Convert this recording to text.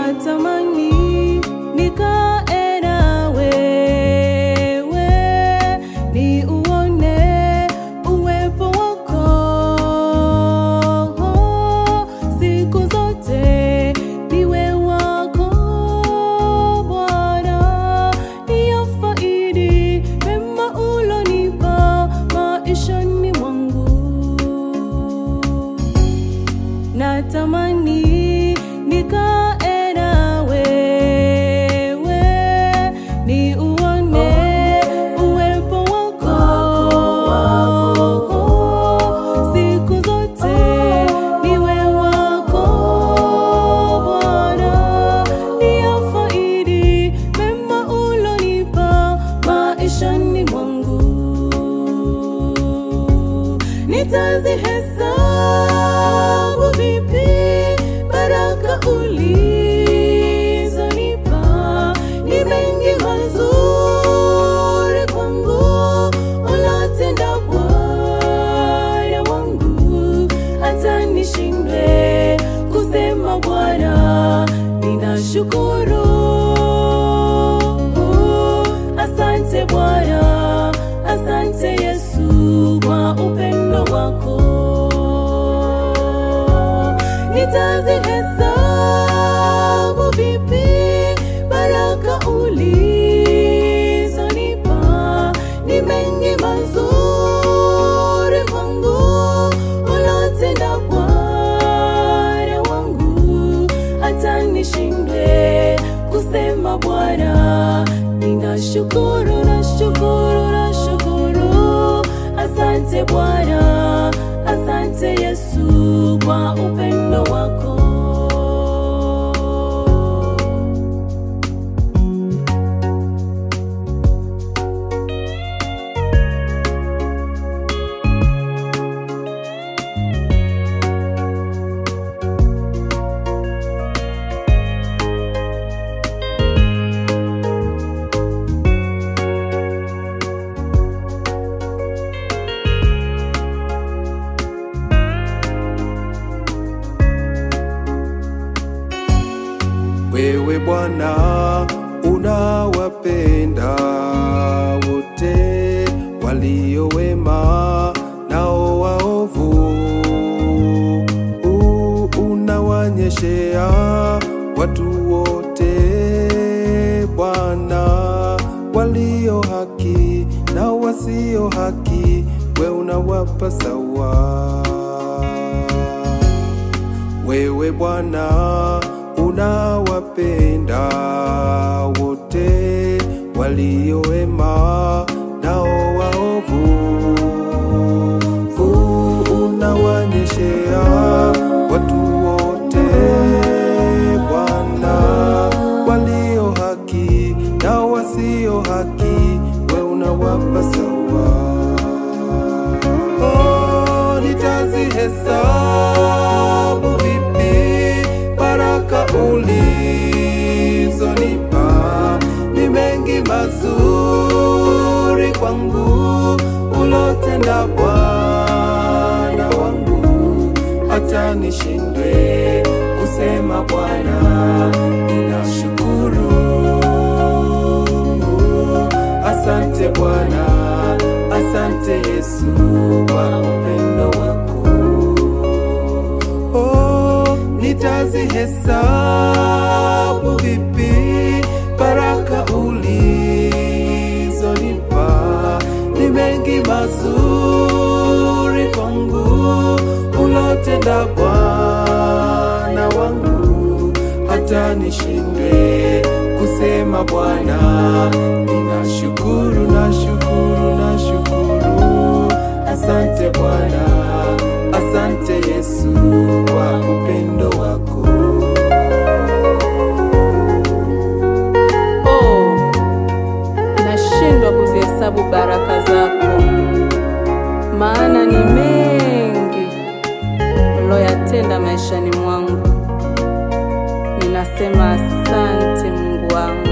natamani nikae na wewe, ni uone uwepo wako siku zote, niwe wako Bwana, niyafaidi mema ulonipa maishani mwangu natamani nikae na wewe, ni uone uwepo wako siku zote, niwe wako Bwana, niyafaidi mema ulonipa maishani mwangu nitazihesabu vipi baraka ulizonipa? Ni mengi mazuri kwangu ulotenda Bwana wangu, hata nishindwe kusema Bwana, ninashukuru. Asante Bwana, asante Yesu kwa upendo wako. Nitazihesabu vipi baraka ulizonipa? Ni mengi mazuri kwangu ulotenda Bwana wangu, hata nishindwe kusema Bwana, ninashukuru, nashukuru, nashukuru. Asante Bwana, asante Yesu kwa upendo wako. Wewe Bwana unawapenda wote walio wema nao waovu, U- unawanyeshea watu wote Bwana, walio haki na wasio haki, we unawapa sawa. Wewe Bwana unawapenda wote walio wema nao waovu, U- unawanyeshea watu wote Bwana, walio haki na wasio haki, we unawapa sawa. Oh, nitazihesabu vipi baraka ulizonipa? Ni mengi mazuri kwangu ulotenda Bwana wangu, hata nishindwe kusema Bwana, ninashukuru. Asante Bwana, asante Yesu kwa upendo wako. Oh, nitazihesabu vipi baraka ulizonipa? Ni mengi mazuri kwangu ulotenda Bwana wangu, hata nishindwe kusema Bwana, ninashukuru, nashukuru, nashukuru. Asante Bwana, asante Yesu kwa upendo wako. Oh, nashindwa kuzihesabu baraka zako, maana ni mengi uloyatenda maishani mwangu. Ninasema asante Mungu wangu.